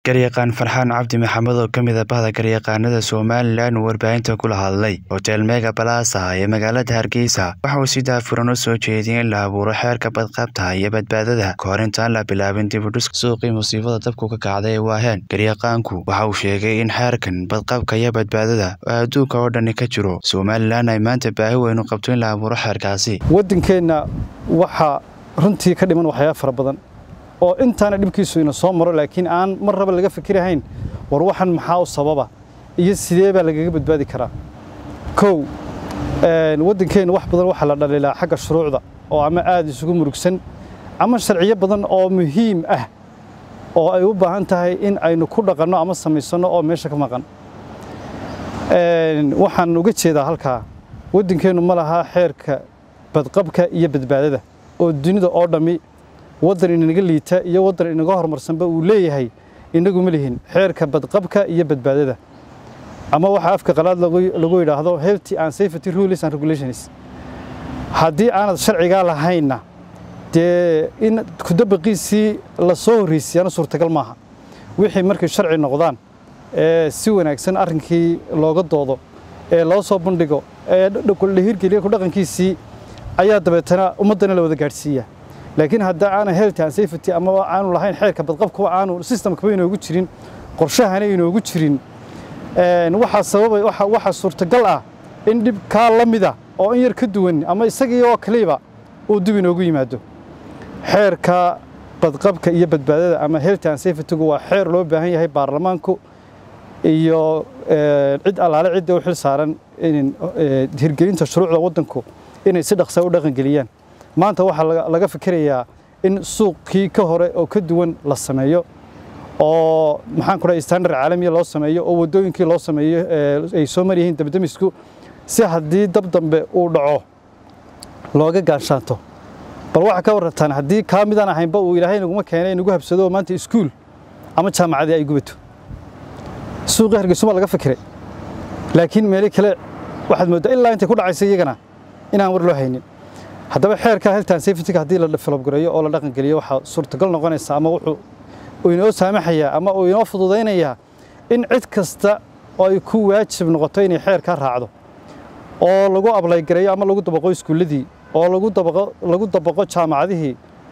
garyaqaan farxaan cabdi maxamed oo ka mid a bahda garyaqaanada somalilan uu warbaahinta kula hadlay hotel mega balasa ee magaalada hargeysa waxa uu si daafuran u soo jeediyey in la abuuro xeerka badqabta iyo badbaadada kahor intaan la bilaabin dibudhis suuqii musiibada dabku ka kacday ee waaheen garyaqaanku waxa uu sheegay in xeerkan badqabka iyo badbaadada oo adduunka oo dhani ka jiro somalilan ay maanta baahi weyn u qabto in la abuuro xeerkaasi waddankeenna waxaa runtii ka dhiman waxyaaba fara badan oo intaana dhibkiisu ina soo maro laakiin aan mar raba laga fikirahayn war waxan maxaa u sababa iyo sidee baa lagaga badbaadi karaa kow waddankeenna wax badan waxaa la dhaliilaa xagga shuruucda oo ama aad isugu murugsan ama sharciyo badan oo muhiim ah oo ay u baahan tahay in aynu ku dhaqanno ama samaysanno oo meesha ka maqan waxaan uga jeedaa halkaa waddankeennu ma laha xeerka badqabka iyo badbaadada oo dunida oo dhammi waddan inaga liita iyo waddan inaga horumarsanba uu leeyahay inagu ma lihin xeerka badqabka iyo badbaadada ama waxaa afka qalaad lagu yidhaahdo healthy and safety rules and regulations haddii aanad sharcigaa lahaynna dee in kudabaqiisii la soo horreysiyaana suurtagal maaha wixii markay sharci noqdaan ee si wanaagsan arrinkii looga doodo ee loo soo bandhigo ee la hirgeliya ku dhaqankiisii ayaa dabeetana ummaddana la wada gaadhsiiya laakiin hadda aanan health and safety ama aanu lahayn xeerka badqabkuba aanu systemkaba inoogu jirin qorshahana inoogu jirin waxaa sababay waxaa suurtagal ah in dhib kaa la mida oo in yar ka duwan ama isagii oo kaliba uu dib inoogu yimaado xeerka badqabka iyo badbaadada ama health and safetygu waa xeer loo baahan yahay baarlamaanku iyo cid allaale cidda u xil saaran hirgelinta shuruucda waddanku inay si dhaqsa u dhaqangeliyaan maanta waxaa laga fikirayaa in suuqkii ka hore oo ka duwan la sameeyo oo maxaan ku dhahay standard caalamiya loo sameeyo oo waddooyinkii loo sameeyo ay soo maryihiin dabdamisku si haddii dab dambe uu dhaco looga gaashaato bal waxaa ka warrantaan haddii kaa midaan ahaynba uu ilaahay naguma keenay nagu habsado oo maanta iskuul ama jaamacadii ay gubato suuqii hargeysuma laga fikiray laakiin meelo kale waxaad mooddaa ilaa intay ku dhacaysa iyagana inaan war loo haynin haddaba xeerka health and safety haddii la develop gareeyo oo la dhaqan geliyo waxaa suurtagal noqonaysa ama wuxuu uu inoo saamaxayaa ama uu inoo fududaynayaa in cid kasta oo ay ku waajib noqoto inay xeerkaa raacdo oo lagu ablaygareeyo ama lagu dabaqo iskuulladii oo lagu dabaqo lagu dabaqo jaamacadihii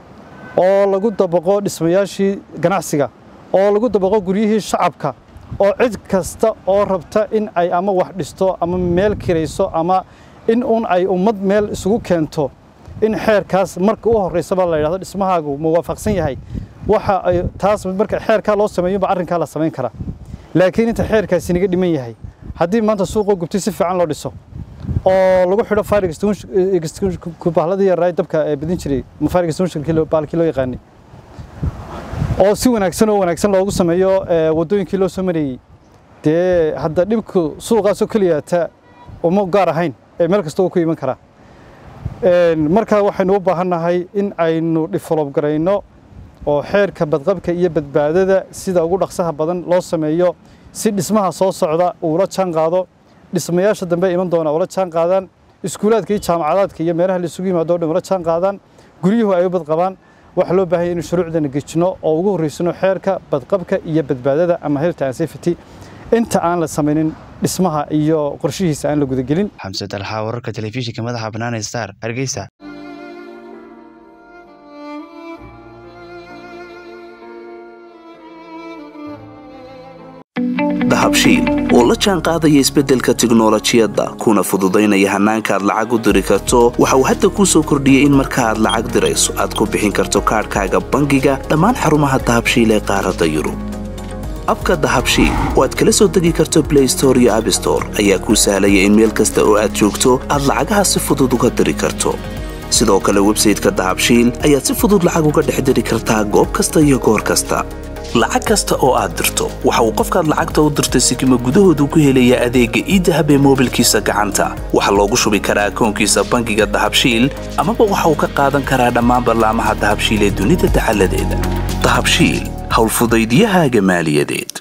oo lagu dabaqo dhismayaashii ganacsiga oo lagu dabaqo guryihii shacabka oo cid kasta oo rabta in ay ama wax dhisto ama meel kirayso ama in un ay ummad meel isugu keento in xeerkaas marka u horreysaba la yidhahdo dhismahaagu ma waafaqsan yahay waxa ay taas marka xeerkaa loo sameeyo ba arrinkaa la samayn karaa laakiin inta xeerkaasi naga dhiman yahay haddii maanta suuqoo gubtay si fiican loo dhiso oo lagu xidho fire extinguishku bahladii yaraa dabka ee badin jiray ma fire extinguishkii baalkii loo yaqaanay oo si wanaagsan oo wanaagsan loogu sameeyo waddooyinkii loo soo marayey dee hadda dhibku suuqaasoo keliya ta uma gaar ahayn ee meel kasta uu ku iman karaa markaa waxaynu u baahannahay in aynu develop garayno oo xeerka badqabka iyo badbaadada sida ugu dhaqsaha badan loo sameeyo si dhismaha soo socda uula jaan qaado dhismayaasha dambe iman doona ula jaan qaadaan iskuulaadka iyo jaamacadaadka iyo meelaha la isugu yimaado o dhan ula jaan qaadaan guryuhu ay u badqabaan waxaa loo baahan yahay inu shuruucdana gejino oo ugu horreysano xeerka badqabka iyo badbaadada ama health and safety inta aan la samaynin dhismaha iyo qorshihiisa aan la gudagelin xamse dalxa wararka telefishinka madaxa bannaan star hargeysa dahabshiil oo la jaan qaadaya isbeddelka tiknolojiyadda kuna fududaynaya hannaanka aad lacag u diri karto waxa uu hadda kuu soo kordhiyey in marka aad lacag dirayso aad ku bixin karto kaadhkaaga bangiga dhammaan xarumaha dahabshiil ee qaaradda yurub abka dahabshiil oo aad kala soo degi karto blay store iyo abstore ayaa kuu sahlaya in meel kasta oo aad joogto aad lacagaha si fudud uga diri karto sidoo kale websayteka dahabshiil ayaad si fudud lacag uga dhex diri kartaa goob kasta iyo goor kasta lacag kasta oo aad dirto waxa uu qofkaad lacagta u dirtay sikima gudahoodu ku helayaa adeegga iidahab ee moobilkiisa gacanta waxaa loogu shubi karaa akoonkiisa bangiga dahabshiil amaba waxa uu ka qaadan karaa dhammaan ballaamaha dahabshiil ee dunida dacaladeeda dahabshiil howlfudaydyahaaga maaliyadeed